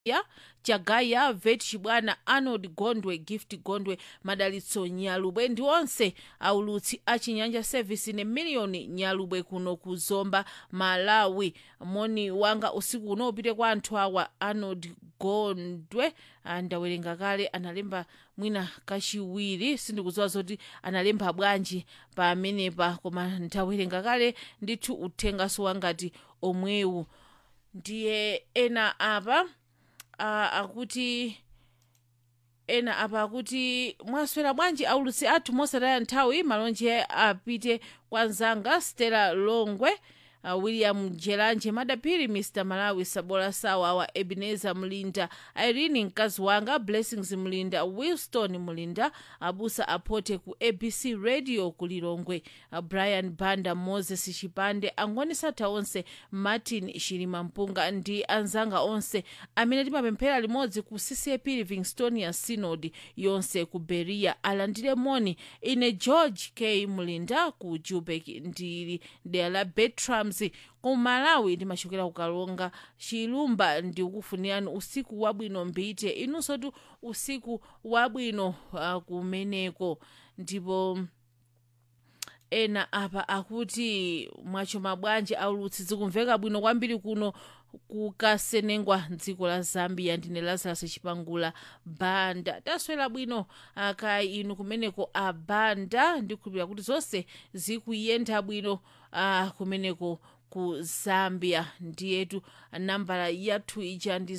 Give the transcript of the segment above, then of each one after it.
ya chagaya vet chibwana arnold gondwe gift gondwe madalitso nyalubwe ndi onse aulutsi a chinyanja service ne miliyoni nyalubwe kuno ku zomba malawi moni wanga usiku uno upite kwa anthu awa arnold gondwe ah, ndawerenga kale analemba mwina kachiwiri sindikudziwa zoti analemba bwanji pamenepa koma ndawerenga kale ndithu uthengaso wangati omwewu ndiye ena apa uh, akuti ena apa akuti mwaswera bwanji aulutsi athu mosataya nthawi malonje apite kwa nzanga stella longwe uh, william jelanje madapiri mr malawi sabola sawa wa ebeneza mlinda irene mkazi wanga blessings mlinda wilston mlinda abusa apote ku abc radio ku lilongwe uh, brian banda moses chipande angonisatha onse martin shilima mpunga ndi anzanga onse amene timapemphera limodzi ku ccap livingstonia synod yonse ku beria alandire moni ine george k mlinda ku jubek ndili dera la betrams ku malawi ndimachokera ku kalonga chilumba ndikufunirani usiku wabwino mbite inunso tu usiku wabwino uh, kumeneko ndipo ena apa akuti mwachoma bwanji aulutsi zikumveka bwino kwambiri kuno kukasenengwa mdziko la zambia ndine lazarus chipangula banda taswera bwino aka inu kumeneko abanda ndikhulupirira kuti zonse zikuyenda bwino uh, kumeneko ku zambia ndiyetu nambala yathu ija ndi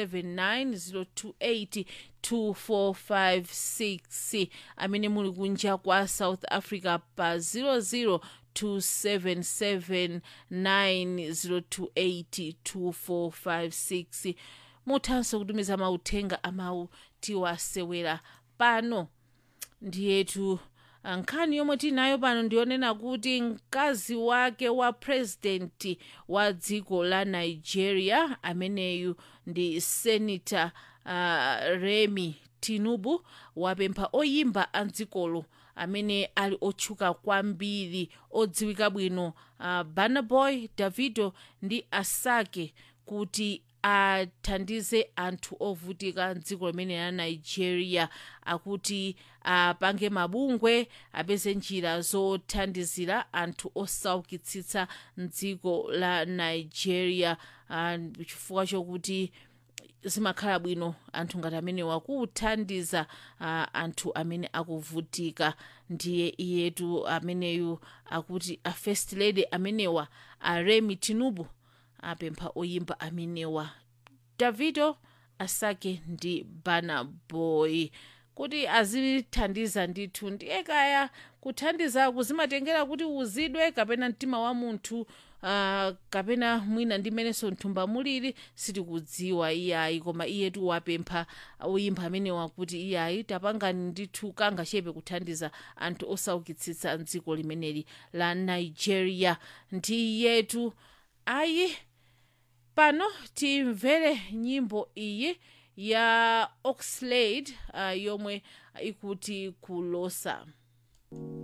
079 028 amene muli kunja kwa south africa pa 00 27790282456 muthanso kutumiza mauthenga amawu tiwasewera pano ndiyetu nkhani yomwe tinayo pano ndiyonena kuti mkazi wake wa purezidenti wa dziko la nigeria ameneyu ndi senata uh, remi tinubu wapempha oyimba a dzikolo amene ali otchuka kwambiri odziwika bwino uh, burna boy davido ndi asake kuti athandize anthu ovutika mdziko limene la nigeria akuti apange mabungwe apeze njira zothandizira anthu osaukitsitsa mdziko la nigeria uh, chifukwa chokuti zimakhala bwino anthu ngati amenewa kuthandiza uh, anthu amene akuvutika ndiye iyetu ameneyu akuti a first lady amenewa aremi tinubu apempha oyimba amenewa davido asake ndi burna boy kuti azithandiza ndithu ndiye kaya kuthandizaku zimatengera kuti uzidwe kapena mtima wa munthu uh, kapena mwina ndi mmenenso mthumba mulili sitikudziwa iyayi koma iyetu wapempha oyimba amenewa kuti iyayi tapangani ndithu kangachepe kuthandiza anthu osaukitsitsa mdziko limeneli la nigeria ndiyetu ayi pano timvere nyimbo iyi ya oxlade uh, yomwe ikuti kulosa